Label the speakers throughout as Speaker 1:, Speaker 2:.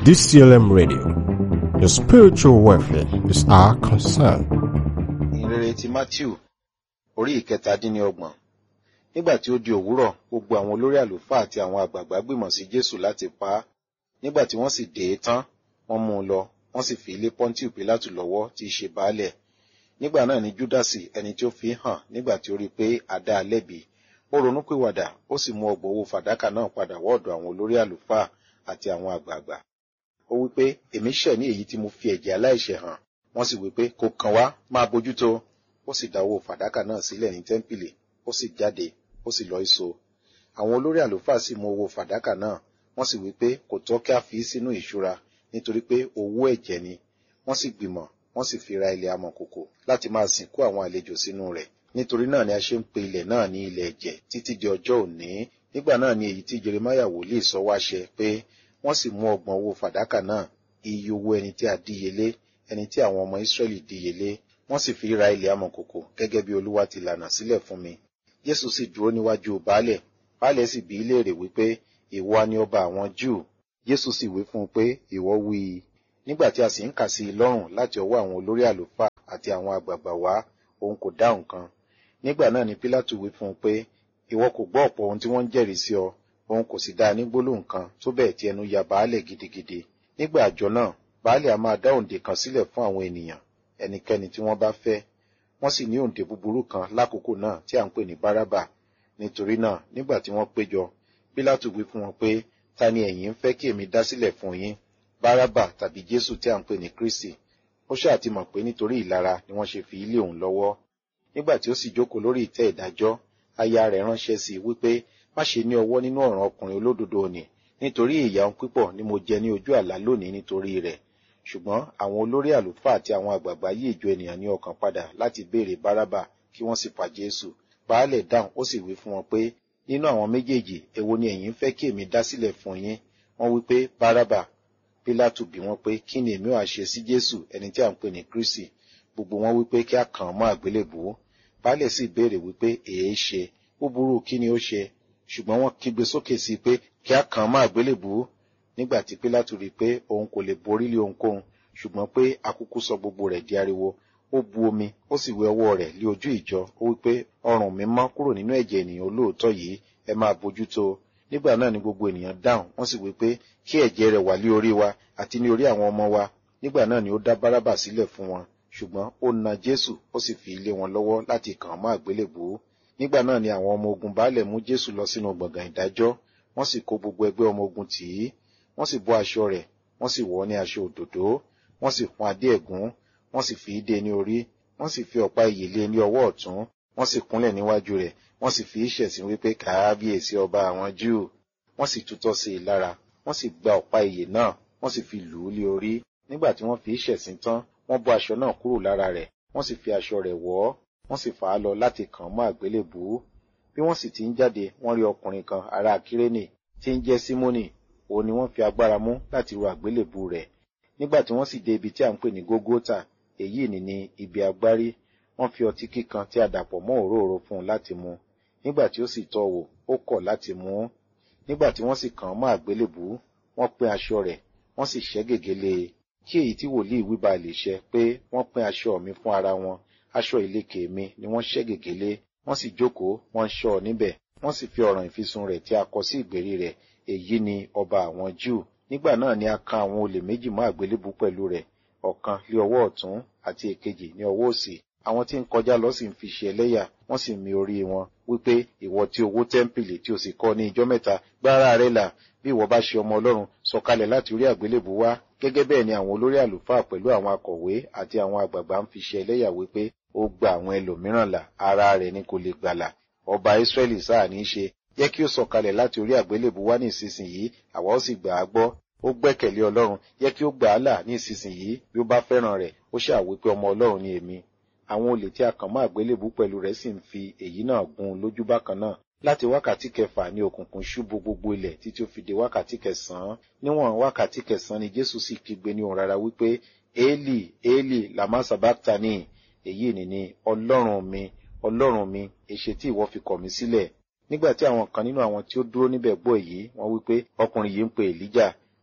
Speaker 1: DCLM Radio. Your spiritual welfare is our concern.
Speaker 2: ìrere ti matthew orí ìkẹtàdínlọ́gbọ̀n nígbà tí ó di òwúrọ̀ gbogbo àwọn olórí àlùfáà àti àwọn àgbààgbà gbìmọ̀ sí jésù láti pa á nígbà tí wọ́n sì dè é tán wọ́n mú un lọ wọ́n sì fi ilé pọ́ńtì pílátù lọ́wọ́ tí í ṣe baálẹ̀ nígbà náà ni júdásì ẹni tí ó fi hàn nígbà tí ó rí i pé a dá a lẹ́bi ó ronúpìwàdà ó sì mú ọgbọ̀n owó fàdákà náà padà wọ́ọ̀dọ̀ àwọn olórí àlùfáà àti àwọn àgbààgbà ó wí pé èmi ṣẹ̀ ní èyí tí mo fi ẹ̀jẹ̀ aláìṣẹ̀ hàn wọ́n sì wí pé kò kàn wá máa bójútó ó sì dá owó fàdákà náà sílẹ̀ ní tẹ́ḿpìlì ó sì jáde ó sì lọ ìso àwọn olórí àlùfáà sì mú owó fàdákà náà wọ́n sì wí pé kò tọ́ kí a fi í sínú ìṣúra nítorí pé owó ẹ̀jẹ̀ ni wọ́n sì gbìmọ̀ wọ́n sì fi ra ilẹ̀ amọ̀kòkò láti máa sìnkú àwọn àlejò sínú rẹ̀ nítorí náà ni a ṣe ń pe ilẹ̀ náà ní ilẹ̀ ẹ̀jẹ̀ títí di ọjọ́ òní nígbà náà ni èyí tí jeremiah wòlíì sọ wá ṣẹ pé wọ́n sì mú ọgbọ̀n owó fàdákà náà iye owó ẹni tí a díyelé ẹni tí àwọn ọmọ israẹli díyelé wọ́n sì fi ra ilẹ̀ amọ̀kòkò gẹ́gẹ́ bí olúwa ti lànà sílẹ̀ fún mi jésù sì dúró níwájú baálẹ̀ baálẹ̀ sì bi í léèrè wípé ìwọ ni ọba àwọn júù jésù sì wí fún un pé ìwọ wí i nígbà tí a sì ń kà sí i lọ́rùn láti ọwọ́ àwọn olórí àlùfáà àti àwọn àgbààgbà wá òun kò dáhùn kan nígbà náà ni pílátù wí fún un pé ìwọ kò gbọ́ ọ̀pọ̀ ohun tí wọ́n ń jẹ́rìí sí ọ òun kò sì dá a ní gbólóhùn kan tó bẹ́ẹ̀ tí ẹnu ya baálẹ̀ gidigidi nígbà àjọ náà baálẹ̀ a máa dá òǹdè kan sílẹ̀ fún àwọn ènìyàn ẹnikẹ́ni tí wọ́n bá fẹ́ wọ́n sì ní òǹdè búburú kan lákòókò náà tí à ń pè ní bárábà nítorí náà nígbà tí wọ́n péjọ pílátù wí fún wọn pé ta ni ẹ̀yin ń fẹ́ kí èmi dá sílẹ̀ fún yín bárábà tàbí jésù tí à ń pè ní kristi ó ṣáà ti mọ̀ pé nítorí ìlara ni wọ́n ṣe fi ilé òun lọ́wọ́ nígbà tí ó sì jókòó lórí ìtẹ́ ìdájọ́ aya rẹ̀ ránṣẹ́ sí i wípé má ṣe ní ọwọ́ nínú ọ̀ràn ọkùnrin olódodo òní nítorí ìyà òun pípọ̀ ni mo jẹ ní ojú àlá lónìí nítorí rẹ̀ ṣùgbọ́n àwọn olórí àlùfáà àti àwọn àgbààgbà yí ìjọ ènìyàn ní ọkàn padà láti béèrè bárábà kí wọ́n sì pa jésù baálẹ̀ dáhùn ó sì wí fún wọn pé nínú àwọn méjèèjì èwo ni ẹ̀yin fẹ́ kí èmi dá sílẹ̀ fún yín wọ́n wí pé bárábà pílátù bí wọ́n pé kí ni èmi ò ṣe sí jésù ẹni tí à ń pè ní kristi gbogbo wọn wí pé kí a kàn án mọ́ àgbélébùú baálẹ̀ sì béèrè wípé èé ṣe ó burú kí ni ó ṣe ṣùgbọ́n wọ́n kígbe sókè sí i pé kí a kàn án mọ́ àgbélébùú nígbà tí pílátù rí i pé òun kò lè borí lé ohunkóhun ṣùgbọ́n pé akúkú sọ gbogbo rẹ̀ di ariwo ó bu omi ó sì wẹ ọwọ́ rẹ̀ lé ojú ìjọ ó wí pé ọrùn mi mọ́ kúrò nínú ẹ̀jẹ̀ ènìyàn olóòótọ́ yìí ẹ máa bójútó nígbà náà ni gbogbo ènìyàn dáhùn wọ́n sì wí pé kí ẹ̀jẹ̀ rẹ̀ wà lé orí wa àti ní orí àwọn ọmọ wa nígbà náà ni ó dá bárábà sílẹ̀ fún wọn ṣùgbọ́n ó na jésù ó sì fi lé wọn lọ́wọ́ láti kàn án mọ́ àgbélébùú nígbà náà ni àwọn ọmọ ogun baálẹ̀ mú jésù lọ sínú gbọ̀ngàn ìdájọ́ wọ́n sì kó gbogbo ẹgbẹ́ ọmọ ogun tì í wọ́n sì bọ́ aṣọ rẹ̀ wọ́n sì wọ̀ ọ́ ní aṣọ òdòdó wọ́n sì fún adé ẹ̀gún wọ́n sì fi í dé ní orí wọ́n sì fi ọ̀pá ìyè lé ní ọwọ́ ọ̀tún wọ́n sì kúnlẹ̀ níwájú rẹ̀ wọ́n sì fi í ṣẹ̀sín wípé káábíyèsí ọba àwọn júù wọ́n sì tutọ́ sí i lára wọ́n sì gba ọ̀pá ìyè náà wọ́n sì fi lù ú lé orí nígbà tí wọ́n fi í ṣẹ̀sín tán wọ́n bọ́ aṣọ náà kúrò lára rẹ̀ wọ́n sì fi aṣọ rẹ̀ wọ̀ ọ́ wọ́n sì fà á lọ láti kàn án mọ́ àgbélébùú bí wọ́n sì ti ń jáde wọ́n rí ọkùnrin kan ará kírénì tí ń jẹ́ símónì òun ni wọ́n fi agbára mú láti ru àgbélébùú rẹ̀ nígbà tí wọ́n sì dé ibi tí à ń pè ní gógótà èyí ni ní ibi agbárí wọ́n fi ọtí kíkan tí a dàpọ̀ mọ́ òróró fún un láti mu nígbà tí ó sì tọ́ wò ó kọ̀ láti mu ú nígbà tí wọ́n sì kàn án mọ́ àgbélébùú wọ́n pín aṣọ rẹ̀ wọ́n sì ṣẹ́ gègé lé e kí èyí tí wòlíì wí ba lè ṣẹ pé wọ́n pín aṣọ mi fún ara wọn aṣọ ìlekè mi ni wọ́n ṣẹ́ gègé lé wọ́n sì jókòó wọ́n ń ṣọ́ ọ níbẹ̀ wọ́n sì fi ọ̀ràn ìfisùn rẹ̀ tí a kọ sí ìgbèrí rẹ̀ èyí ni ọba àwọn júù nígbà náà ni a kan àwọn olè méjì mọ́ àgbélébùú pẹ̀lú rẹ̀ ọ̀kan lé ọwọ́ ọ̀tún àti èkejì ní ọwọ́ òsì àwọn tí ń kọjá lọ sì ń fi ṣe ẹlẹ́yà wọ́n sì mi orí wọn wípé ìwọ tí owó tẹ́ḿpìlì tí o sì kọ́ ní ijọ́ mẹ́ta gbára rẹ là bí ìwọ bá ṣe ọmọ ọlọ́run sọ̀kalẹ̀ láti orí àgbélébùú wá gẹ́gẹ́ bẹ́ẹ̀ ni àwọn olórí àlùfáà pẹ̀lú àwọn akọ̀wé àti àwọn àgbààgbà ń fi ṣe ẹlẹ́yà wípé ó gba àwọn ẹlòmíràn là ara rẹ̀ ni kò lè gbàlà ọba ìsírẹ́lì sáà ní í ṣe jẹ́ kí ó sọ̀kalẹ̀ láti orí àgbélébùú wá ní ìsinsìnyí àwa ó sì gbà á gbọ́ ó gbẹ́kẹ̀lé ọlọ́run jẹ́ kí ó gbà á là ní ìsinsìnyí bí ó bá fẹ́ràn rẹ̀ ó ṣàwí pé ọmọ ọlọ́run ni èmi àwọn olè tí a kàn mọ́ àgbélébùú pẹ̀lú rẹ̀ sì ń fi èyí náà gún un lójú bákan náà láti wákàtí kẹfà ní òkùnkùn ṣubú gbogbo ilẹ̀ títí ó fi di wákàtí kẹsàn-án níwọ̀n wákàtí kẹsàn-án ni jésù sì kígbe ní òun rárá wípé éèlì éèlì làmá sàbáktani èyí ni ni ọlọ́run mi ọlọ́run mi èṣe tí ìwọ fi kọ̀ mí sílẹ̀ nígbà tí àwọn kan nínú àwọn tí ó dúró níbẹ̀ gbọ́ èyí wọ́n wípé ọkùnrin yìí ń pe èlíjà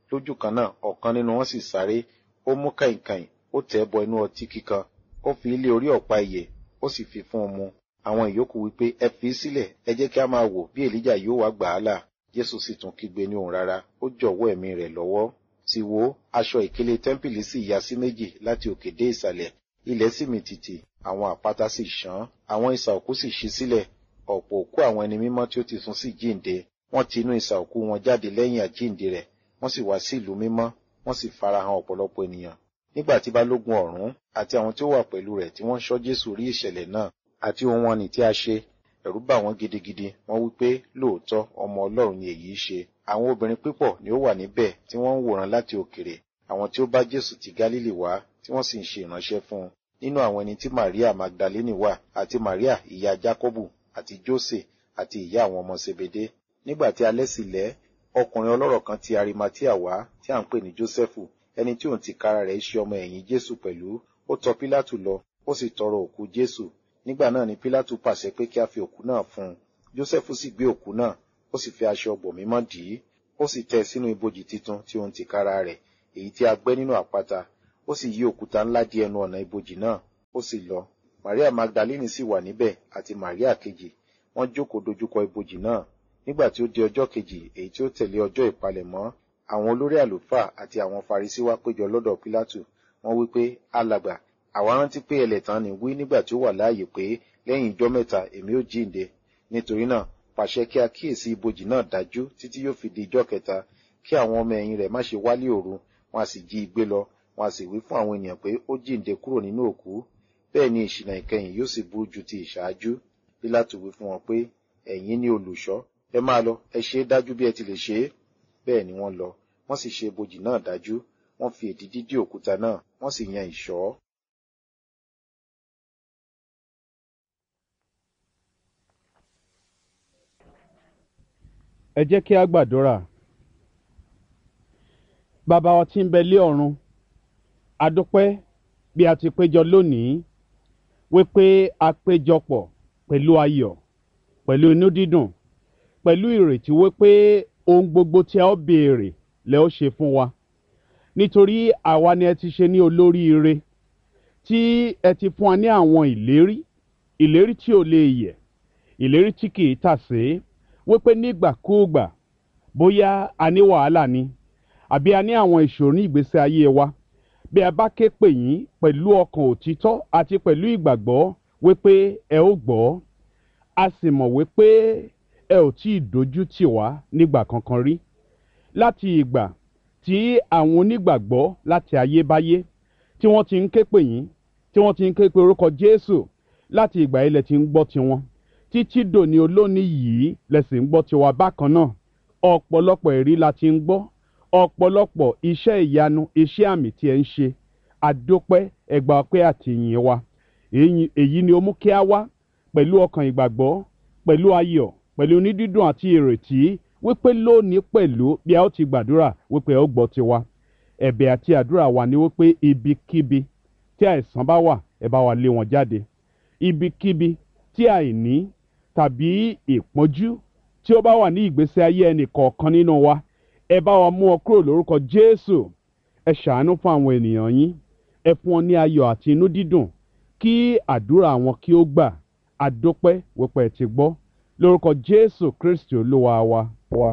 Speaker 2: lójú kan náà ọ̀kan nínú wọn sì sáré ó mú kàìnkàìn ó tẹ̀ bọ inú ọtí kíkan ó fi ilé orí ọ̀pá ìyè ó sì fi fún un mu àwọn ìyókù wípé ẹ fi í sílẹ̀ ẹ jẹ́ kí a máa wò bí èlíjà yóò wá gbà á là jésù sì tún kígbe ní òun rárá ó jọ̀wọ́ ẹ̀mí rẹ̀ lọ́wọ́ sì wò aṣọ ìkélé tẹ́ḿpìlì sì ya sí méjì láti òkè dé ìsàlẹ̀ ilẹ̀ sì mì tìtì àwọn àpáta sì ṣán àwọn isà òkú sì ṣí sílẹ̀ ọ̀pọ̀ òkú àwọn ẹni mímọ́ tí ó ti sùn sí jíǹde wọ́n ti inú isà òkú wọn jáde lẹ́yìn àjíǹde rẹ̀ wọ́n sì wá sí ìlú mímọ́ wọ́n sì farahàn ọ̀pọ̀lọpọ̀ ènìyàn nígbà tí balógun ọ̀rún àti àwọn tí ó wà pẹ̀lú rẹ̀ tí wọ́n ṣọ́ jésù rí ìṣẹ̀lẹ̀ náà àti ohun wọn ní tí a ṣe ẹ̀rù bà wọ́n gidigidi wọ́n wí pé lóòótọ́ ọmọ ọlọ́run ni èyí ṣe àwọn obìnrin pípọ̀ ni ó wà níbẹ̀ tí wọ́n ń wòran láti òkèrè àwọn tí ó bá jésù ti gálílì wá tí wọ́n sì ń ṣe ìránṣẹ́ fún un nínú àwọn ẹni tí maria magdalene wà àti maria ìyá jacobu àti jose àti ìyá àwọn ọmọ sebede nígbà tí alẹ́ sì lẹ́ ọkùnrin ọlọ́rọ̀ kan ti arimatia wá tí à ń pè ní jósẹ́fù ẹni tí òun ti kára rẹ̀ ṣe ọmọ ẹ̀yìn jésù pẹ̀lú ó tọ̀ pílátù lọ ó sì tọrọ òkú jésù nígbà náà ni pílátù pàṣẹ pé kí a fi òkú náà fún un jósẹ́fù sì gbé òkú náà ó sì fi aṣọ ọgbọ̀ mímọ́ dì í ó sì tẹ́ sínú ibojì titun tí òun ti kára rẹ̀ èyí tí a gbẹ́ nínú àpáta ó sì yí òkúta ńlá di ẹnu ọ̀nà ibojì náà ó sì lọ maria magdalene sì wà níbẹ̀ àti maria kejì wọ́n jókòó dojúkọ ibojì náà nígbà tí ó di ọjọ́ kejì èyí tí ó tẹ̀lé ọjọ́ ìpalẹ̀mọ́ àwọn olórí àlùfáà àti àwọn farisí wá péjọ lọ́dọ̀ pílátù wọ́n wí pé alàgbà àwa rántí pé ẹlẹ́tàn ni wí nígbà tí ó wà láàyè pé lẹ́yìn ijọ́ mẹ́ta èmi ó jíǹde nítorí náà pàṣẹ kí a kíyèsí ibojì náà dájú títí yóò fi di ijọ́ kẹta kí àwọn ọmọ ẹ̀yìn rẹ̀ má ṣe wálé òru wọn a sì jí i gbé lọ wọn a sì wí fún àwọn ènìyàn pé ó jíǹde kúrò nínú òkú bẹ́ẹ̀ ni ìṣìnà ìkẹyìn yóò sì burú ju ti ìṣáájú pílátù wí fún wọn pé ẹ̀yin ni olùṣọ́ ẹ máa lọ ẹ ṣe é dájú bí ẹ ti lè ṣe é bẹ́ẹ̀ ni wọ́n lọ wọ́n sì ṣe ibojì náà dájú wọ́n fi èdìdí dí òkúta náà wọ́n sì yan ìṣọ́.
Speaker 3: ẹ jẹ́ kí a gbàdúrà bàbá wa tí ń bẹ lé ọ̀run a dúpẹ́ bí a ti péjọ lónìí wípé a péjọpọ̀ pẹ̀lú ayọ̀ pẹ̀lú inú dídùn pẹ̀lú ìrètí wípé ohun gbogbo tí a ó béèrè lẹ ó ṣe fún wa nítorí àwa ni ẹ ti ṣe ní olóríire tí ẹ ti fún wa ní àwọn ìlérí ìlérí tí ò lè yẹ̀ ìlérí tí kì í tàsé wípé nígbàkúùgbà bóyá a ní wàhálà ni àbí a ní àwọn ìṣòro ní ìgbésí ayé wa bí a bá ké pè yín pẹ̀lú ọkàn òtítọ́ àti pẹ̀lú ìgbàgbọ́ wípé ẹ ó gbọ́ a sì mọ̀ wípé ẹ ò tí ì dojú tì wá nígbà kankan rí láti ìgbà tí àwọn onígbàgbọ́ láti ayébáyé tí wọ́n ti ń ké pè yín tí wọ́n ti ń ké pe orúkọ Jésù láti ìgbà yìí lẹ ti ń gbọ́ tiwọn títí dòní olónìí yìí lẹ sì ń gbọ́ tiwa bákan náà ọ̀pọ̀lọpọ̀ ẹ̀rí la ti ń gbọ́ ọ̀pọ̀lọpọ̀ iṣẹ́ ìyanu iṣẹ́ àmì tí ẹ ń ṣe àdópẹ́ ẹgbà ọpẹ́ àtìyìn wa èyí ni ó mú kí a wá pẹ̀lú ọkàn ìgbàgbọ́ pẹ̀lú ayọ̀ pẹ̀lú onídídùn àti ìrètí wípé lónìí pẹ̀lú bí a ó ti gbàdúrà wípé ẹ ó gbọ́ tiwa ẹ̀bẹ̀ àti àdúrà wa ni wípé ibikíbi tí àìsàn bá wà ẹ bá wa lé wọn jáde ibikíbi tí àìní tàbí ìpọ́njú tí ó bá wà ní ìgbésí ayé ẹnì kọ̀ọ̀kan nínú wa ẹ bá wa mú ọ kúrò lórúkọ Jésù ẹ ṣàánú fún àwọn ènìyàn yín ẹ fún wọn ní ayọ̀ àti inú dídùn kí àdúrà wọn kí ó gbà àdópẹ́ wípé ẹ ti gbọ́ lórúkọ Jésù Kristi Olúwa wa. wa.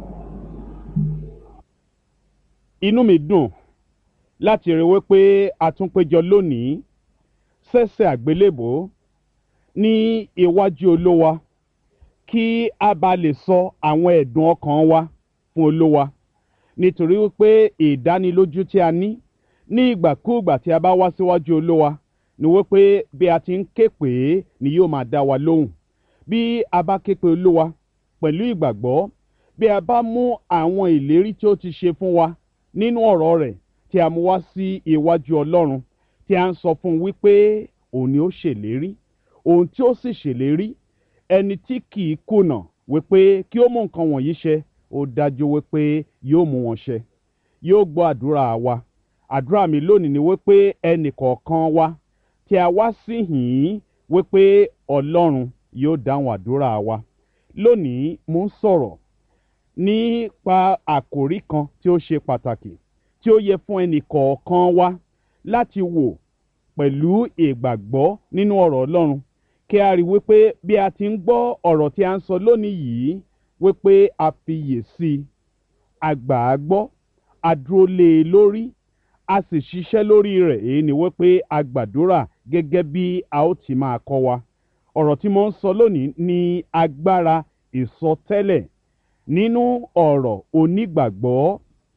Speaker 3: inú mi dùn láti rí wípé a tún péjọ lónìí sẹ́sẹ̀ àgbélébò ní iwájú Olúwa kí a bá lè sọ àwọn ẹ̀dùn ọkàn wa fún Olúwa nítorí wípé ìdánilójú tí a ní ní ìgbàkúùgbà tí a bá wá síwájú Olúwa ni wípé bí a ti ń ké pè é ni yóò máa dá wa lóhùn bí a bá ké pe Olúwa pẹ̀lú ìgbàgbọ́ bí a bá mú àwọn ìlérí tí ó ti ṣe fún wa nínú ọ̀rọ̀ rẹ̀ tí a mú wá sí iwájú Ọlọ́run tí a ń sọ fún un wípé òun ni ó ṣèlérí òun tí ó sì ṣèlérí ẹni tí kì í kùnà wípé kí ó mú nǹkan wọ̀nyí ṣẹ ó dájú wípé yóò mú wọn ṣẹ yóò gbọ́ àdúrà wa àdúrà mi lónìí ni wípé ẹnì kọ̀ọ̀kan wa tí a wá sí yìí wípé Ọlọ́run yóò dáhùn àdúrà wa lónìí mo ń sọ̀rọ̀ nípa àkòrí kan tí ó ṣe pàtàkì tí ó yẹ fún ẹnì kọ̀ọ̀kan wa láti wò pẹ̀lú ìgbàgbọ́ nínú ọ̀rọ̀ ọlọ́run kí a rí wípé bí a ti ń gbọ́ ọ̀rọ̀ tí a ń sọ lónìí yìí wípé a fiyè sí i a gbà á gbọ́ a dúró lé e lórí a sì ṣiṣẹ́ lórí rẹ̀ èyí ni wípé a gbàdúrà gẹ́gẹ́ bí a ó ti máa kọ́ wa ọ̀rọ̀ tí mo ń sọ lónìí ní agbára ìsọtẹ́lẹ̀ nínú ọ̀rọ̀ onígbàgbọ́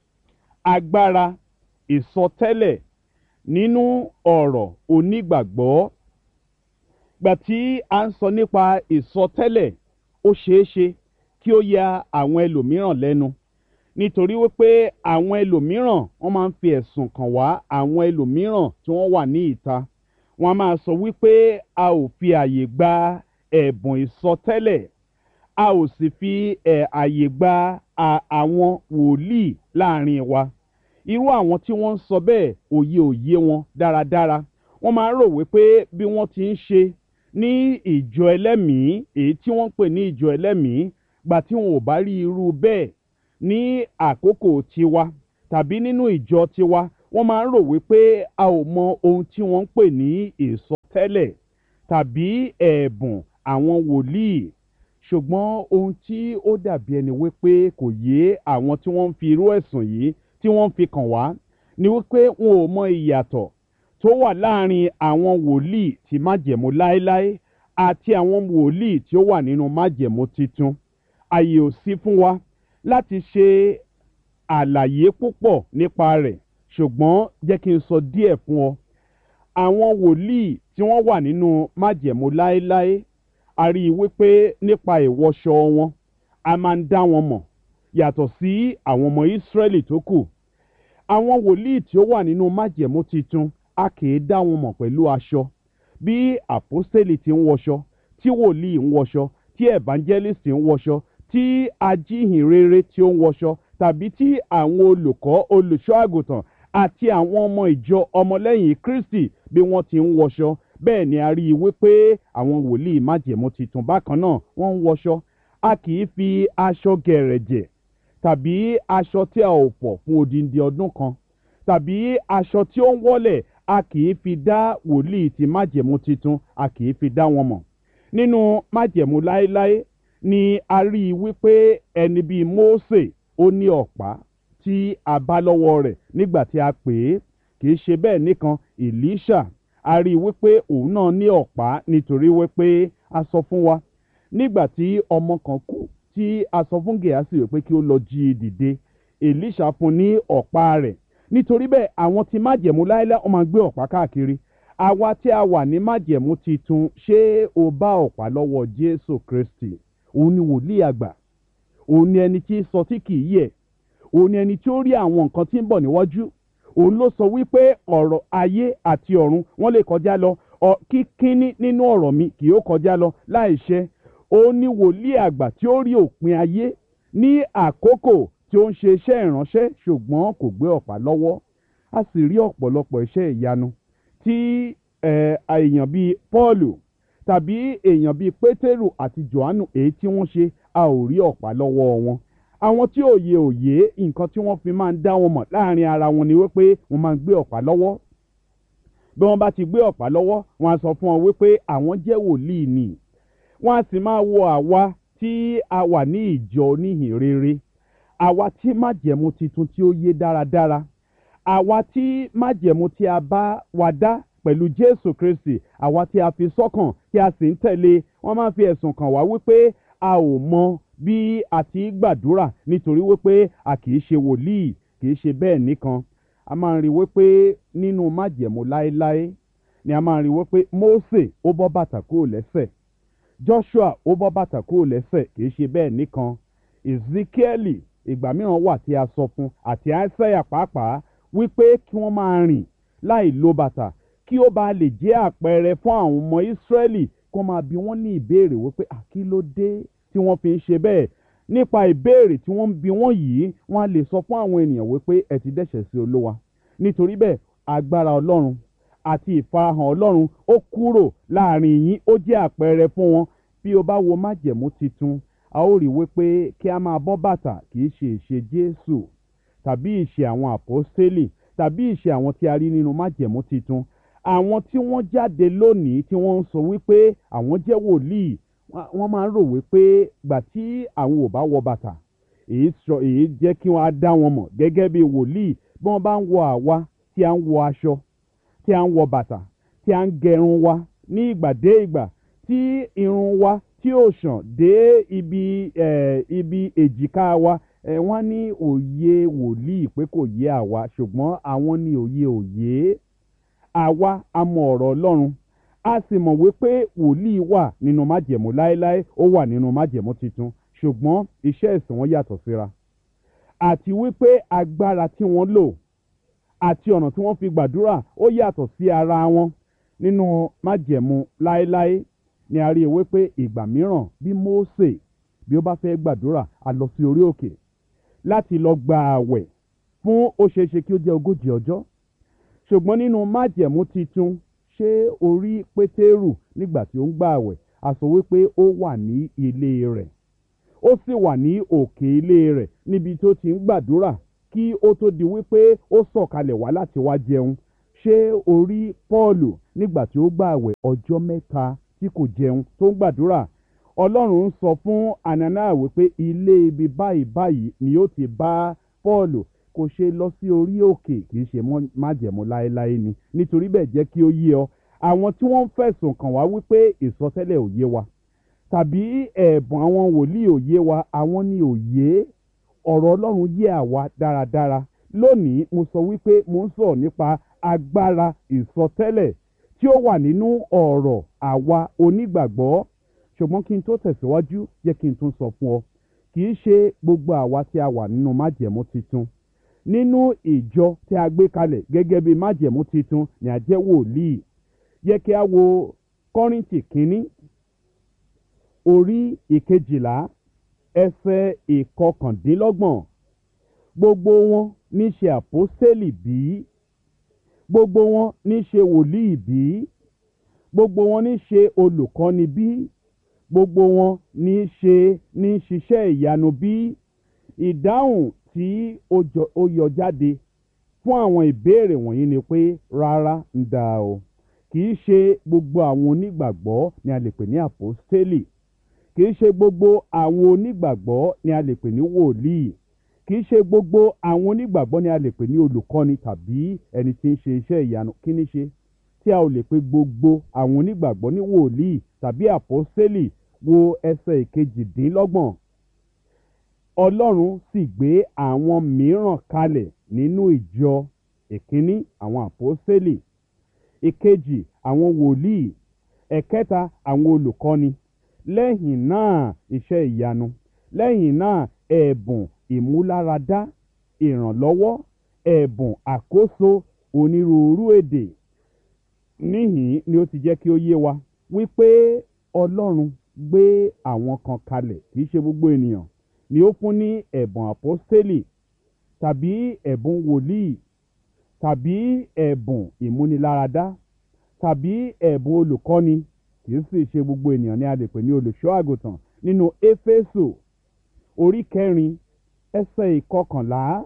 Speaker 3: agbára ìsọtẹ́lẹ̀ nínú ọ̀rọ̀ onígbàgbọ́ gbà tí a ń sọ nípa ìsọtẹ́lẹ̀ ó ṣeé ṣe kí ó ya àwọn ẹlòmíràn lẹ́nu nítorí wípé àwọn ẹlòmíràn wọ́n máa ń fi ẹ̀sùn kàn wá àwọn ẹlòmíràn tí wọ́n wà ní ìta wọ́n á máa sọ wípé a ò fi àyè gba ẹ̀bùn ìsọtẹ́lẹ̀ a ò sì fi ẹ̀ àyè gba àwọn wòlíì láàrin wa irú àwọn tí wọ́n ń sọ bẹ́ẹ̀ òye òye wọn dáradára wọ́n máa ń rò wípé bí wọ́n ti ń ṣe ní ìjọ ẹlẹ́mìí èyí tí wọ́n ń pè ní ìjọ ẹlẹ́mìí gbà tí wọn ò bá rí irú bẹ́ẹ̀ ní àkókò tiwa tàbí nínú ìjọ tiwa wọ́n máa ń rò wípé a ò mọ ohun tí wọ́n ń pè ní ìsọtẹ́lẹ̀ tàbí ẹ̀bùn àwọn wòlíì ṣùgbọ́n ohun tí ó dàbí ẹni wípé kò yé àwọn tí wọ́n ń fi irú ẹ̀sùn yìí tí wọ́n ń fi kàn wá ni wípé wọn ò mọ ìyàtọ̀ tó wà láàrin àwọn wòlíì tí májẹ̀mú láéláé àti àwọn wòlíì tí ó wà nínú májẹ̀mú titun àyè ò sí fún wa láti ṣe àlàyé púpọ̀ nípa rẹ̀ ṣùgbọ́n jẹ́ kí n sọ díẹ̀ fún ọ àwọn wòlíì tí wọ́n wà nínú májẹ̀mú láéláé a rí i wípé nípa ìwọṣọ wọn a máa ń dá wọn mọ̀ yàtọ̀ sí àwọn ọmọ ìsírẹ́lì tó kù àwọn wòlíì tí ó wà nínú májẹ̀mú titun a kì í dá wọn mọ̀ pẹ̀lú aṣọ bí àpọ́stélì ti ń wọṣọ tí wòlíì ń wọṣọ tí evangelist ń wọṣọ tí ajíhìnrere tí ó ń wọṣọ tàbí tí àwọn olùkọ́ olùṣọ́ àgùntàn àti àwọn ọmọ ìjọ ọmọlẹ́yìn kristi bí wọ́n ti ń wọṣọ bẹ́ẹ̀ ni a rí i wípé àwọn wòlíì májẹ̀mú titun bákan náà wọ́n ń wọṣọ a kì í fi aṣọ gẹ̀rẹ̀jẹ̀ tàbí aṣọ tí a ò pọ̀ fún odindi ọdún kan tàbí aṣọ tí ó ń wọ́lẹ̀ a kì í fi dá wòlíì ti májẹ̀mú titun a kì í fi dá wọn mọ̀ nínú májẹ̀mú láéláé ni a rí i wípé ẹni bíi mósè ó ní ọ̀pá tí a bá lọ́wọ́ rẹ̀ nígbà tí a pè é kì í ṣe bẹ́ẹ̀ nìkan èlíṣà a rí i wípé òun náà ní ọ̀pá nítorí wípé a sọ fún wa nígbà tí ọmọ kan kú tí a sọ fún gèásì wípé kí ó lọ jí i dìde èlíṣà fún ní ọ̀pá rẹ̀ nítorí bẹ́ẹ̀ àwọn tí májẹ̀mú láéláé wọ́n máa gbé ọ̀pá káàkiri àwa tí a wà ní májẹ̀mú titun ṣé o bá ọ̀pá lọ́wọ́ jésù kristi òun ni wòlíì àgbà òun ni ẹni tí sọ tí kì í yẹ̀ òun ni ẹni tí ó rí àwọn nǹkan tí ń bọ̀ níwájú òun ló sọ wípé ọ̀rọ̀ ayé àti ọ̀run wọ́n lè kọjá lọ kíkíní nínú ọ̀rọ̀ mi kì yóò kọjá lọ láìṣẹ òun ni wòlíì àgbà tí ó rí òpin ayé ní àkókò tí ó ń ṣe iṣẹ́ ìránṣẹ́ ṣùgbọ́n kò gbé ọ̀pá lọ́wọ́ a sì rí ọ̀pọ̀lọpọ̀ iṣẹ́ ìyanu tí èèyàn bíi pọ́ọ̀lù tàbí èèyàn bíi pétérù àti johannu èyí tí wọ́n ṣe a ò rí ọ̀pá lọ́wọ́ wọn àwọn tí òye òye nǹkan tí wọ́n fi máa ń dá wọn mọ̀ láàrin ara wọn ni wípé wọ́n máa ń gbé ọ̀pá lọ́wọ́ bí wọ́n bá ti gbé ọ̀pá lọ́wọ́ wọ́n á sọ fún wọn wípé àwọn jẹ́ wòlíì ni wọ́n á sì máa wo àwa tí a wà ní ìjọ oníhìn rere àwa tí májẹ̀mú titun tí ó yé dáradára àwa tí májẹ̀mú tí a bá wa dá pẹ̀lú jésù kristi àwa tí a fi sọ́kàn tí a sì ń tẹ̀lé wọ́n máa fi ẹ̀sùn kàn wá wípé a ò mọ bí a ti gbàdúrà nítorí wípé a kì í ṣe wòlíì kì í ṣe bẹ́ẹ̀ nìkan a máa ń rí wípé nínú májẹ̀mú láéláé ni a máa ń rí wípé mósè ó bọ́ bàtà kúrò lẹ́sẹ̀ joshua ó bọ́ bàtà kúrò lẹ́sẹ̀ kì í ṣe bẹ́ẹ̀ nìkan ezekieli ìgbà mìíràn wà tí a sọ fún àti àìsàyà pàápàá wípé kí wọ́n máa rìn láì lo bàtà kí ó bá lè jẹ́ àpẹẹrẹ fún àwọn ọmọ ìsírẹ́lì kó máa bi wọ́n ní ìbéèrè wípé àkí ló dé tí wọ́n fi ń ṣe bẹ́ẹ̀ nípa ìbéèrè tí wọ́n ń bi wọ́n yìí wọ́n á lè sọ fún àwọn ènìyàn wípé ẹ ti dẹ́ṣẹ̀ sí olówa nítorí bẹ́ẹ̀ agbára ọlọ́run àti ìfarahàn ọlọ́run ó kúrò láàrin yín ó jẹ́ àpẹẹrẹ fún wọn bí o bá wo májẹ̀mú titun a ó rí wípé kí a máa bọ́ bàtà kì í ṣe ìṣe jésù tàbí ìṣe àwọn àpọ́stélì tàbí ìṣe àwọn tí a rí nínú májẹ̀mú titun àwọn tí wọ́n jáde lónìí tí wọ́n ń sọ wípé àwọn jẹ́ wòlíì wọ́n- wọ́n máa ń rò wípé gbà tí àwọn ò bá wọ bàtà èyí sọ èyí jẹ́ kí wọ́n á dá wọn mọ̀ gẹ́gẹ́ bí wòlíì bí wọ́n bá ń wọ àwa tí a ń wọ aṣọ tí a ń wọ bàtà tí a ń gẹrun wa ní ìgbà dé ìgbà tí irun wa tí ò ṣàn dé ibi eh, ibi èjìká wa eh, wọ́n ní òye wòlíì pé kò yé àwa ṣùgbọ́n àwọn ní òye òye àwa a mọ ọ̀rọ̀ ọlọ́run a sì mọ̀ wípé wòlíì wà nínú májẹ̀mú láéláé ó wà nínú májẹ̀mú tuntun ṣùgbọ́n iṣẹ́ ìsìn wọn yàtọ̀ síra àti wípé agbára tí wọ́n lò àti ọ̀nà tí wọ́n fi gbàdúrà ó yàtọ̀ sí ara wọn nínú májẹ̀mú láéláé ni a rí i wípé ìgbà mìíràn bí Mósè bí ó bá fẹ́ gbàdúrà a lọ sí orí òkè láti lọ gba àwẹ̀ fún ó ṣeé ṣe kí ó jẹ́ ogójì ọjọ́ ṣùgbọ́n nínú májẹ̀mú titun ṣé orí pétérù nígbà tí ó ń gbà àwẹ̀ a sọ wípé ó wà ní ilé rẹ̀ ó sì wà ní òkè ilé rẹ̀ níbi tó ti ń gbàdúrà kí ó tó di wípé ó sọ̀kalẹ̀ wá láti wá jẹun ṣé orí pọ́ọ̀lù nígbà tí ó gbà àwẹ̀ ọjọ́ mẹ́ta tí kò jẹun tó ń gbàdúrà ọlọ́run ń sọ fún anana wípé ilé ibi báyìí báyìí ni ó ti bá pọ́ọ̀lù kò ṣe lọ sí orí òkè kì í ṣe mọ́- májẹ̀mú láéláé ni nítorí bẹ́ẹ̀ jẹ́ kí ó yé ọ àwọn tí wọ́n ń fẹ̀sùn kàn wá wípé ìsọtẹ́lẹ̀ ò yé wa tàbí ẹ̀bùn àwọn wòlíì ò yé wa àwọn ni ò yé ọ̀rọ̀ ọlọ́run yé àwa dáradára lónìí mo sọ wípé mo ń sọ̀rọ̀ nípa agbára ìsọtẹ́lẹ̀ tí ó wà nínú ọ̀rọ̀ àwa onígbàgbọ́ ṣùgbọ́n kí n tó tẹ̀síwájú jẹ́ kí n tún sọ fún ọ kì í ṣe gbogbo àwa tí a wà nínú májẹ̀mú titun nínú ìjọ tí a gbé kalẹ̀ gẹ́gẹ́ bí májẹ̀mú titun ni a jẹ́ wòlíì yẹ kí a wo kọ́rìntì kínní orí ìkejìlá ẹsẹ̀ ìkọkàndínlọ́gbọ̀n gbogbo wọn ní ṣe àpọ́sítélì bí gbogbo wọn ní ṣe wòlíì bí gbogbo wọn ní ṣe olùkọ́ni bí gbogbo wọn ní ṣe ní ṣiṣẹ́ ìyanu bí ìdáhùn tí ó jọ- ó yọ jáde fún àwọn ìbéèrè wọ̀nyí ni pé rárá ń da o kì í ṣe gbogbo àwọn onígbàgbọ́ ni a lè pè ní àpọ́stélì kì í ṣe gbogbo àwọn onígbàgbọ́ ni a lè pè ní wòlíì kì í ṣe gbogbo àwọn onígbàgbọ́ ni a lè pè ní olùkọ́ni tàbí ẹni tí ń ṣe iṣẹ́ ìyanu kí ni ṣe tí a ò lè pe gbogbo àwọn onígbàgbọ́ ní wòlíì tàbí àpọ́stélì wo ẹsẹ̀ ìkejìdínlọ́gbọ̀n ọlọ́run sì gbé àwọn mìíràn kalẹ̀ nínú ìjọ ìkíní àwọn àpọ́stélì ìkejì àwọn wòlíì ẹ̀kẹta àwọn olùkọ́ni lẹ́yìn náà iṣẹ́ ìyanu lẹ́yìn náà ẹ̀bùn ìmúláradá ìrànlọ́wọ́ ẹ̀bùn àkóso onírúurú èdè níhìn ni ó ti jẹ́ kí ó yé wa wípé ọlọ́run gbé àwọn kan kalẹ̀ kì í ṣe gbogbo ènìyàn ni ó fún ní ẹ̀bùn àpọ́stélì tàbí ẹ̀bùn wòlíì tàbí ẹ̀bùn ìmúniláradá tàbí ẹ̀bùn olùkọ́ni kì í sì ṣe gbogbo ènìyàn ni a lè pè ní olùṣọ́ àgùntàn nínú éfésù orí kẹrin ẹsẹ̀ ìkọkànlá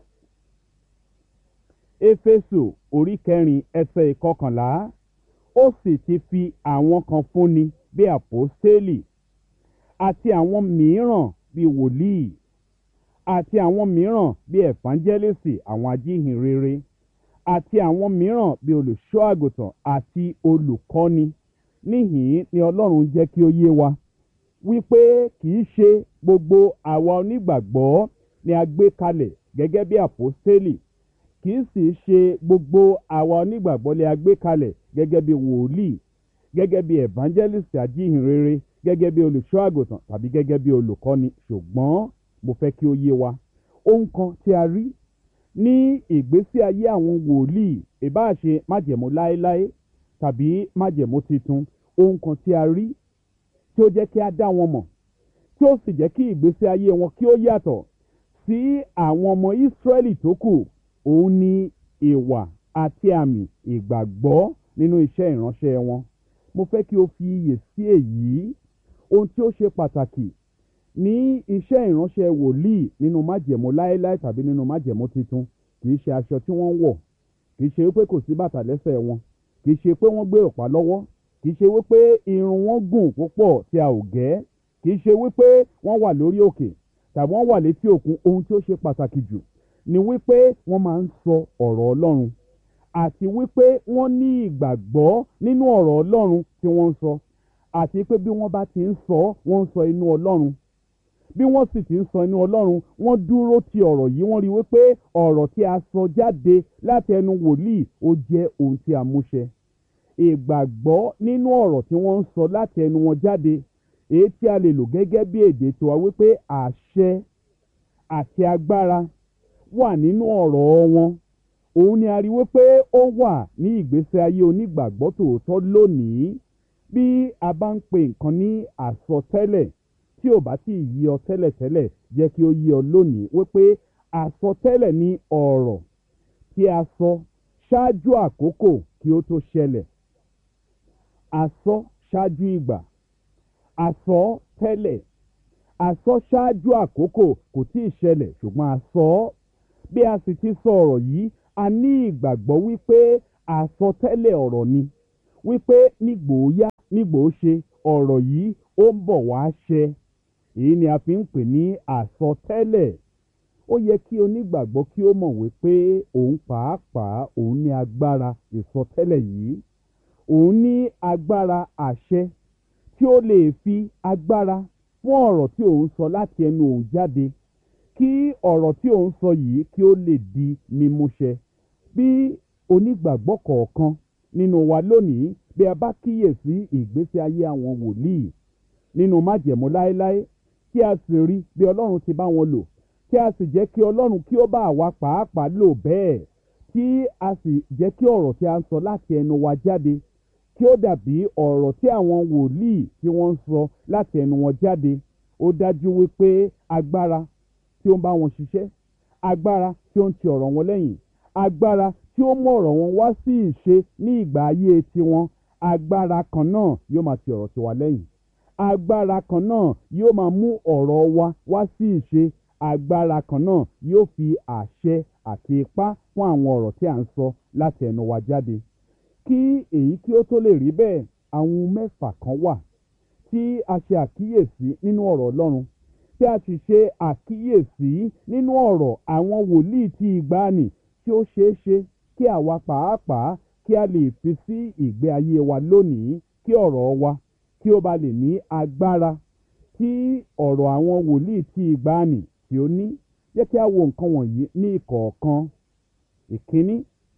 Speaker 3: éfésù orí kẹrin ẹsẹ̀ ìkọkànlá ó sì ti fi àwọn kan fúnni bí àpọ́stélì àti àwọn mìíràn bí wòlíì àti àwọn mìíràn bí ẹ̀fánjẹ́lẹ́sì àwọn ajíhìnrere àti àwọn mìíràn bí olùṣọ́ àgùntàn àti olùkọ́ni níhìn ni ọlọ́run jẹ́ kí ó yé wa wípé kì í ṣe gbogbo àwa onígbàgbọ́ ni a gbé kalẹ̀ gẹ́gẹ́ bí àpọ́stélì kì í sì ṣe gbogbo àwa onígbàgbọ́ ni a gbé kalẹ̀ gẹ́gẹ́ bí wòlíì gẹ́gẹ́ bí evangelist ajíhìnrere gẹ́gẹ́ bí olùṣọ́ àgùntàn tàbí gẹ́gẹ́ bí olùkọ́ni ṣùgbọ́n mo fẹ́ kí ó yé wa ohun kan tí a rí ní ìgbésí ayé àwọn wòlíì ìbáà ṣe májẹ̀mú láéláé tàbí májẹ̀mú titun ohun kan tí a rí tí ó jẹ́ kí a dá wọn mọ̀ tí ó sì jẹ́ kí ìgbésí ayé wọn kí ó yàtọ̀ sí àwọn ọmọ ìsírẹ́lì tó kù òun ni ìwà àti àmì ìgbàgbọ́ nínú iṣẹ́ ìránṣẹ́ wọn mo fẹ́ kí o fi iyè sí èyí ohun tí ó ṣe pàtàkì ní iṣẹ́ ìránṣẹ́ wòlíì nínú májẹ̀mú láéláé tàbí nínú májẹ̀mú titun kì í ṣe aṣọ tí wọ́n ń wọ̀ kì í ṣe wípé kò sí bàtà lẹ́sẹ̀ wọn kì í ṣe pé wọ́n gbé ọ̀pá lọ́wọ́ kì í ṣe wípé irun wọn gùn púpọ̀ tí a ò gẹ́ kì í ṣe wípé wọ́n wà lórí òkè tàbí wọ́n wà létí òkun ohun tí ó ṣe pàtàkì jù ni wípé wọ́n máa ń sọ ọ̀rọ̀ ọlọ́run àti wípé wọ́n ní ìgbàgbọ́ nínú ọ̀rọ̀ ọlọ́run tí wọ́n ń sọ àti pé bí wọ́n bá ti ń sọ wọ́n ń sọ inú ọlọ́run bí wọ́n sì ti ń sọ inú ọlọ́run wọ́n dúró ti ọ̀rọ̀ yìí wọ́n rí wípé ọ̀rọ̀ tí a sọ jáde láti ẹnu wòlíì ó jẹ́ ohun tí a múṣẹ ìgbàgbọ́ nínú ọ̀rọ̀ tí wọ́n ń sọ láti ẹnu wọn jáde èyí tí a lè lò gẹ́gẹ́ bí èdè tiwa wípé àṣẹ àti agbára wà nínú ọ̀rọ̀ wọn òun ni a rí wípé ó wà ní ìgbésí ayé onígbàgbọ́ tòótọ́ lónìí bí a bá ń pè nǹkan ní àsọtẹ́lẹ̀ tí ò bá tí ì yí ọ tẹ́lẹ̀tẹ́lẹ̀ jẹ́ kí ó yí ọ lónìí wípé àsọtẹ́lẹ̀ ní ọ̀rọ̀ tí a sọ ṣáájú àkókò kí ó tó ṣẹlẹ̀ àsọ ṣáájú ìgbà àsọ tẹ́lẹ̀ àsọ ṣáájú àkókò kò tí ì ṣẹlẹ̀ ṣùgbọ́n àsọ bí a sì ti sọ ọ̀rọ̀ yìí a ní ìgbàgbọ́ wípé àsọtẹ́lẹ̀ ọ̀rọ̀ ni wípé nígbòóyá nígbòóṣe ọ̀rọ̀ yìí ó ń bọ̀ wá ṣẹ èyí ni a fi ń pè ní àsọtẹ́lẹ̀ ó yẹ kí onígbàgbọ́ kí ó mọ̀ wípé òun pàápàá òun ní agbára ìsọtẹ́lẹ̀ yìí òun ní agbára àṣẹ tí ó lè fi agbára fún ọ̀rọ̀ tí òun sọ láti ẹnu òun jáde kí ọ̀rọ̀ tí òun sọ yìí kí ó lè di mímúṣẹ bí onígbàgbọ́ kọ̀ọ̀kan nínú wa lónìí bí a bá kíyèsí ìgbésí ayé àwọn wòlíì nínú májẹ̀mú láéláé tí a sì rí bí ọlọ́run ti bá wọn lò kí a sì jẹ́ kí ọlọ́run kí ó bá àwa pàápàá lò bẹ́ẹ̀ tí a sì jẹ́ kí ọ̀rọ̀ tí a ń sọ láti ẹnu wa jáde kí ó dàbí ọ̀rọ̀ tí àwọn wòlíì tí wọ́n ń sọ láti ẹnu wọn jáde ó dájú wípé agbára tí ó ń bá wọn ṣiṣẹ́ agbára tí ó ń ti ọ̀rọ̀ wọn lẹ́yìn agbára tí ó mú ọ̀rọ̀ wọn wá sí ìṣe ní ìgbà ayé tiwọn agbára kan náà yóò máa ti ọ̀rọ̀ tiwa lẹ́yìn agbára kan náà yóò máa mú ọ̀rọ̀ wa wá sí ìṣe agbára kan náà yóò fi àṣẹ àti ipá fún àwọn ọ̀rọ̀ tí à ń sọ láti ẹnu wa jáde kí èyí kí ó tó lè rí bẹ́ẹ̀ àwọn mẹ́fà kan wà tí a ṣe àkíyèsí nínú ọ̀rọ̀ ọlọ́run tí a sì ṣe àkíyèsí nínú ọ̀rọ̀ àwọn wòlíì tí ìgbàanì tí ó ṣeé ṣe kí àwa pàápàá kí a lè fi sí ìgbé ayé wa lónìí kí ọ̀rọ̀ wa kí ó ba lè ní agbára tí ọ̀rọ̀ àwọn wòlíì tí ìgbàanì tí ó ní jẹ́ kí a wo nǹkan wọ̀nyí ní ìkọ̀ọ̀kan ìkíní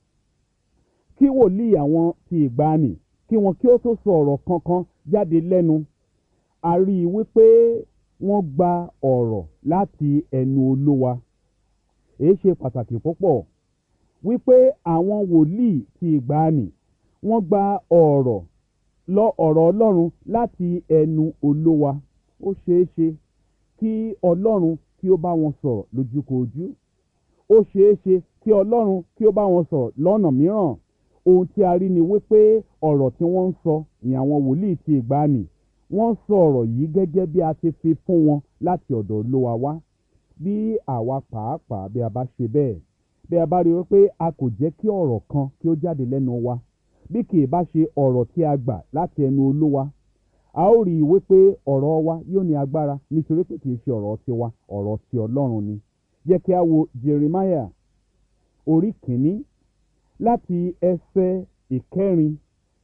Speaker 3: kí wòlíì àwọn tí ìgbàanì kí wọn kí ó tó sọ ọ̀rọ̀ kankan jáde lẹ́nu a rí i wípé wọ́n gba ọ̀rọ̀ láti ẹnu olúwa èyí ṣe pàtàkì púpọ̀ wípé àwọn wòlíì ti ìgbàanì wọ́n gba ọ̀rọ̀ lọ ọ̀rọ̀ ọlọ́run láti ẹnu olúwa ó ṣeé ṣe kí ọlọ́run kí ó bá wọn sọ̀rọ̀ lójúkojú ó ṣeé ṣe kí ọlọ́run kí ó bá wọn sọ̀rọ̀ lọ́nà mìíràn ohun tí a rí ni wípé ọ̀rọ̀ tí wọ́n ń sọ ní àwọn wòlíì ti ìgbàanì wọ́n sọ ọ̀rọ̀ yìí gẹ́gẹ́ bí a ti fi fún wọn láti ọ̀dọ̀ olúwa wá bí àwa pàápàá bí a bá ṣe bẹ́ẹ̀ bí a bá rí wípé a kò jẹ́ kí ọ̀rọ̀ kan kí ó jáde lẹ́nu wa bí kì í bá ṣe ọ̀rọ̀ tí a gbà láti ẹnu olúwa a ó rí i wípé ọ̀rọ̀ wa yóò ní agbára nítorí pé kì í ṣe ọ̀rọ̀ tiwa ọ̀rọ̀ ti ọlọ́run ni jẹ́ kí a wo jeremiah orí kìíní láti ẹsẹ̀ ìkẹrin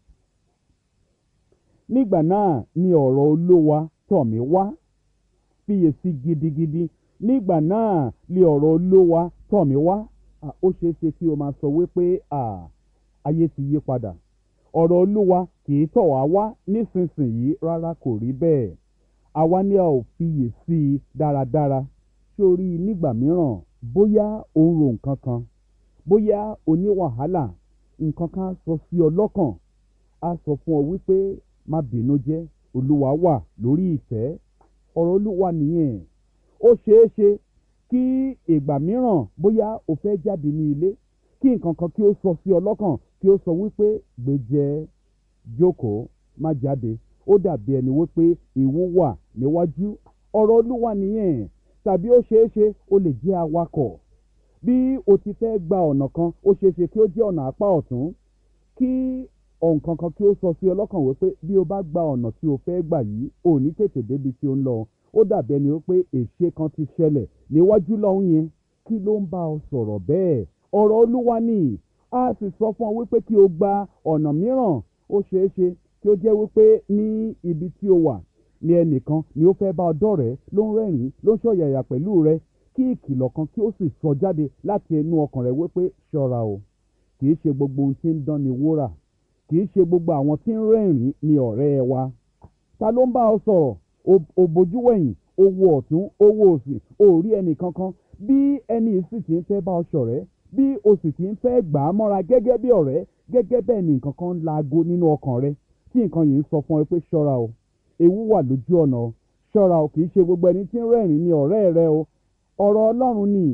Speaker 3: nígbà náà ni ọ̀rọ̀ olówa tọ̀ mí wá fiyèsí gidigidi nígbà náà ni ọ̀rọ̀ olówa tọ̀ mí wá ó ṣeé ṣe kí o máa sọ wípé ayé ti yí padà ọ̀rọ̀ olúwa kì í tọ̀ wá wá nísinsìnyí rárá kò rí bẹ́ẹ̀ àwa ni a ò fiyèsí i dáradára sórí nígbà mìíràn bóyá o ń ro nǹkan kan bóyá o ní wàhálà nǹkan kan sọ sí ọ lọ́kàn a sọ fún ọ wípé má bínú jẹ́ olúwa wà lórí ìtẹ́ ọ̀rọ̀ olúwa nìyẹn ó ṣeé ṣe kí ìgbà mìíràn bóyá o fẹ́ jáde ní ilé kí nǹkan kan kí ó sọ sí ọ lọ́kàn kí ó sọ wípé gbèjẹ́ jókòó má jáde ó dàbí ẹni wípé ìwú wà níwájú ọ̀rọ̀ olúwa nìyẹn tàbí ó ṣeé ṣe o lè jẹ́ awakọ̀ bí o ti fẹ́ gba ọ̀nà kan ó ṣeé ṣe kí ó jẹ́ ọ̀nà apá ọ̀tún kí ọ̀nkan kan kí ó sọ sí ọlọ́kàn wípé bí o bá gba ọ̀nà tí o fẹ́ gbà yìí ò ní tètè débi tí o ń lọ ó dàbí ẹni wípé èṣe kan ti ṣẹlẹ̀ níwájú lọ́hún yẹn kí ló ń bá ọ sọ̀rọ̀ bẹ́ẹ̀ ọ̀rọ̀ olúwa ni a sì sọ fún ọ wípé kí o gba ọ̀nà mìíràn ó ṣeé ṣe kí ó jẹ́ wípé ní ibi tí o wà ní ẹnìkan ni ó fẹ́ bá ọ dọ̀rẹ́ ló ń rẹ́rìn-ín ló ń ṣọ̀yàyà pẹ̀lú rẹ kí ìkìlọ̀ kan kí ó sì sọ jáde láti ẹnu ọkàn rẹ wípé ṣọ́ra o kì í ṣe gbogbo ohun tí ń dán ni wúrà kì í ṣe gbogbo àwọn tí ń rẹ́rìn-ín ni ọ̀rẹ́ wa ta ló ń bá ọ sọ̀rọ̀ o bojú wẹ̀yìn o wo ọ̀tún o wo òsì o ò rí ẹnì kankan bí ẹni yìí sì ti ń fẹ́ bá ọ ṣọ̀rẹ́ bí o sì ti ń fẹ́ gbà á mọ́ra gẹ́gẹ́ bí ọ̀rẹ́ gẹ́gẹ́ bẹ́ẹ̀ ni nǹkan kan ń laago nínú ọkàn rẹ tí nǹkan yìí ń sọ fún ẹ pé ṣọ́ra o ewu wà lójú ọ̀nà o ṣọ́ra o kì í ṣe gbogbo ẹni tí ń rẹ́rìn-ín ni ọ̀rẹ́ rẹ o ọ̀rọ̀ ọlọ́run ni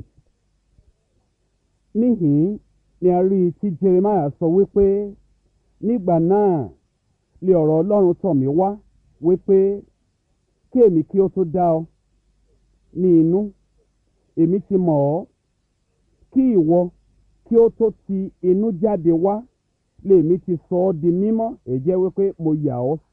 Speaker 3: níhìn ni a rí i tí Jeremiah sọ wípé nígbà náà lé ọ̀rọ̀ ọlọ́run tọ̀ mí wá wípé kí èmi kí ó tó dá ọ ní inú èmi ti mọ̀ ọ́ kí ìwọ kí ó tó ti inú jáde wá lèmi ti sọ ọ́ di mímọ́ èjẹ́ wípé mo yà ọ́